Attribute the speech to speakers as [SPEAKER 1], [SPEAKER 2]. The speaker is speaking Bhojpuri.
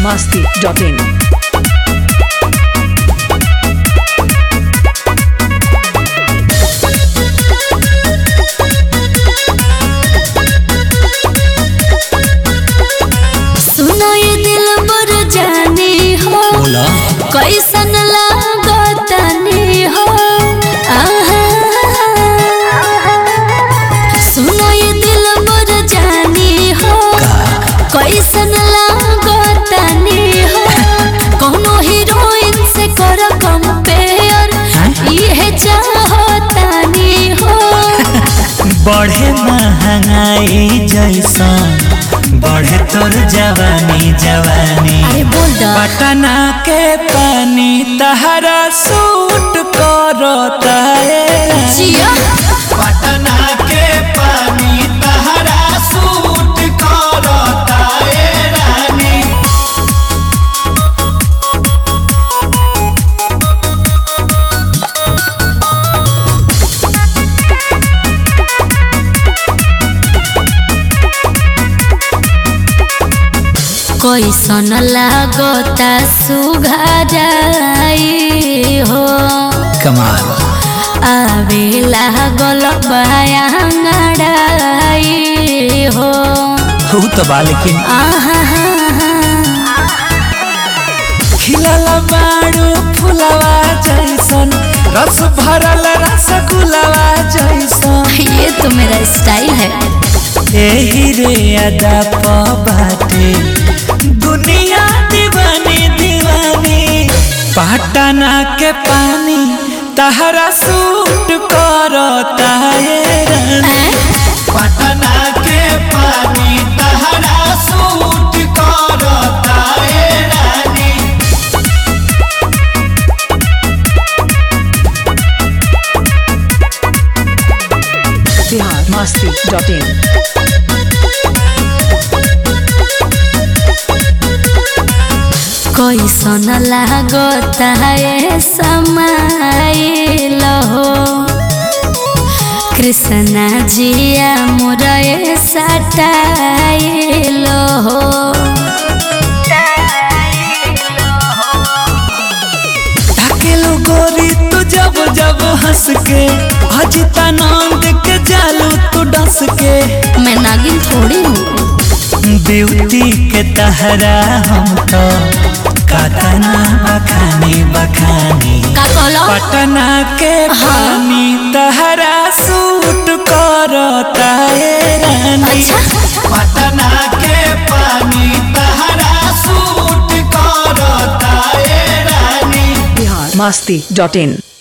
[SPEAKER 1] masti.in.
[SPEAKER 2] सुनो ये दिल बर जाने हो
[SPEAKER 3] बोला
[SPEAKER 2] कैसन लागतनी हो आहा। सुनो ये दिल बर जाने हो कैसन लागतनी हो कोनो हीरोइन से कर कंपेयर ये चाहतानी हो
[SPEAKER 3] बढ़े महंगाई जैसन बढ़े तोर जवानी जवानी
[SPEAKER 2] अरे बोल द
[SPEAKER 3] पटना के पानी तहरा सूट करता है
[SPEAKER 2] जिया
[SPEAKER 3] पटना के पानी तहरा सूट करता है रानी
[SPEAKER 2] कैसन लागता सुघराई हो
[SPEAKER 3] कमाल
[SPEAKER 2] आवे लागल बयांगड़ाई हो
[SPEAKER 3] हो तो बा लेकिन
[SPEAKER 2] आहा
[SPEAKER 3] खिलल बाड़ू फुलवा जैसन रस भरल रसगुलवा जैसन
[SPEAKER 2] ये तो मेरा स्टाइल है
[SPEAKER 3] एही रे अदा प बाटे दुनिया दीवानी दीवानी पटना के पानी तहरा सूट करता है रानी पटना के पानी तहरा सूट करता है रानी
[SPEAKER 1] Bihar masti.in.
[SPEAKER 2] कैसन लागता है समाइल हो कृष्णा जिया मोरे सटाइल हो
[SPEAKER 3] ढकेलो गोरी तू जब जब हंस के अजिता नंद के जालू तू डस के
[SPEAKER 2] मैं नागिन थोड़ी हूँ
[SPEAKER 3] ब्यूटी के तहरा हम तो कतना बखानी बखानी
[SPEAKER 2] का कहलो
[SPEAKER 3] पटना के पानी तहरा सूट करता है रानी
[SPEAKER 2] अच्छा
[SPEAKER 3] पटना के पानी तहरा सूट करता है रानी
[SPEAKER 1] Bihar masti.in.